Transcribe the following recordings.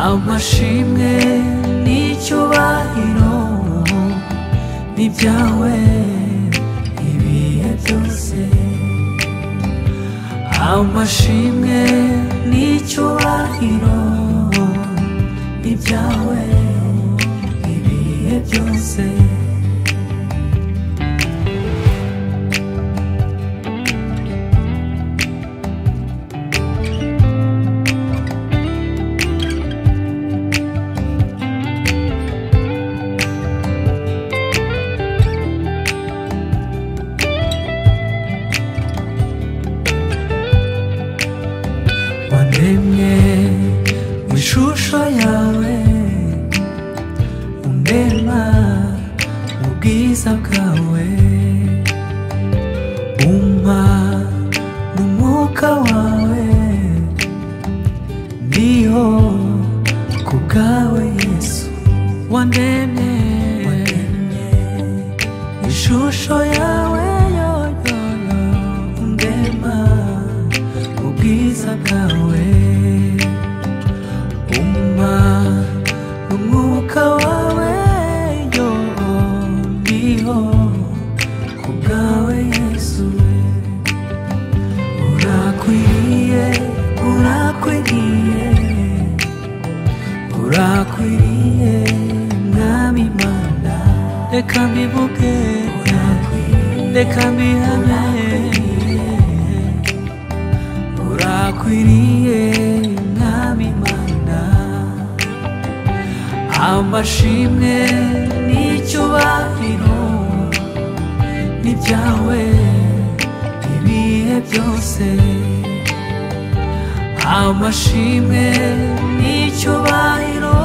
amashimwe n'icyubahiro ni ibyawe ibihe byose amashimwe n'icyubahiro ni ibyawe ibihe byose waremye mu ishusho yawe undema mu bwiza bwawe umpa mu mwuka wawe ndiho ku bwawe yesu wandemye mu ishusho yawe yo yo yo undema ubwiza bwawe umpa umwuka wawe yo ndiho ku bwawe yesu urakwiriye urakwiriye urakwiriye mwami mana reka mbivuge reka mbihame urakwiriye mwami mana amashimwe n'icyubahiro ni byawe ibihe byose amashimwe n'icyubahiro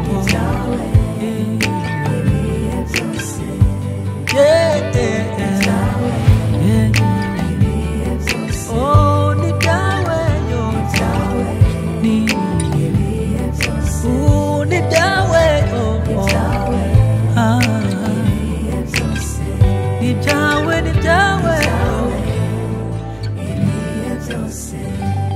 ni byawe ibihe byose yeah, yeah, yeah. Yeah. Oh, ni byawe yo byawe ni ibihe byose ni byawe oh, oh. Ah, ni byawe ni byawe oh. ibihe byose